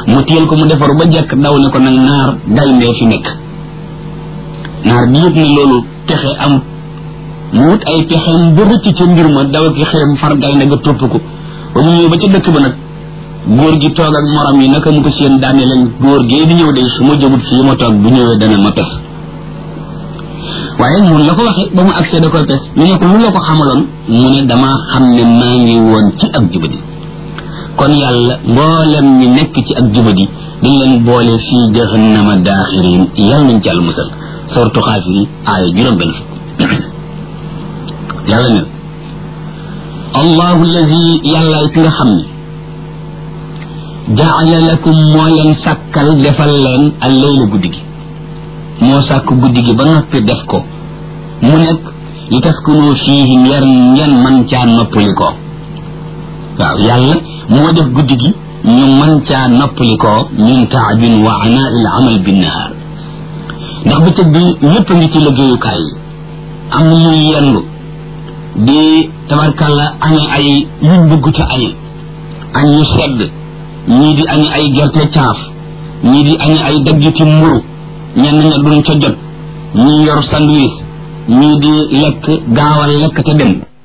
mu téyel ko mu defaru ba jekk daw ne ko nag naar gayndee fi nekk naar bi yëg ne loolu pexe am mu wut ay pexeem ba rëcc ca mbir ma daw ki xërëm far gaynde ga topp ko ba mu ñëw ba ca dëkk ba nag góor gi toog ak morom yi naka mu ko seen daane leen góor gee di ñëw de su ma jógut fii ma toog bu ñëwee dana ma pes waaye mun la ko waxee ba mu agsee da koy pes ñu ne ko lu la ko xamaloon mu ne damaa xam ne maa ngi woon ci ak jubadi kon yàlla mboolem ñi nekk ci ak jubadi dañ leen boole fii jahannama daaxirin yàlla nañ ci àll musal sortu xaafiri aaya juróom benn fukk yàlla ne allahu allazi yàlla ki nga xam ne jaala lakum moo leen sàkkal defal leen al leyla guddi gi moo sàkk guddi gi ba noppi def ko mu nekk li taskunu fiihi ngeen ngeen man caa noppali ko waaw yàlla moo def guddi gi ñu man caa noppali ko min taabin wa anaa il amal binnahaar ndax bëccëg bi ñëpp ngi ci liggéeyukaay yi am na ñuy yendu di tabarkalla añe ay yuñ bëgg te añe añ ñu sedd ñii di añe ay gerte caaf ñii di añe ay daggiti mburu ñenn ña duñ ca jot ñii yor sandwich ñii di lekk gaawal lekk te dem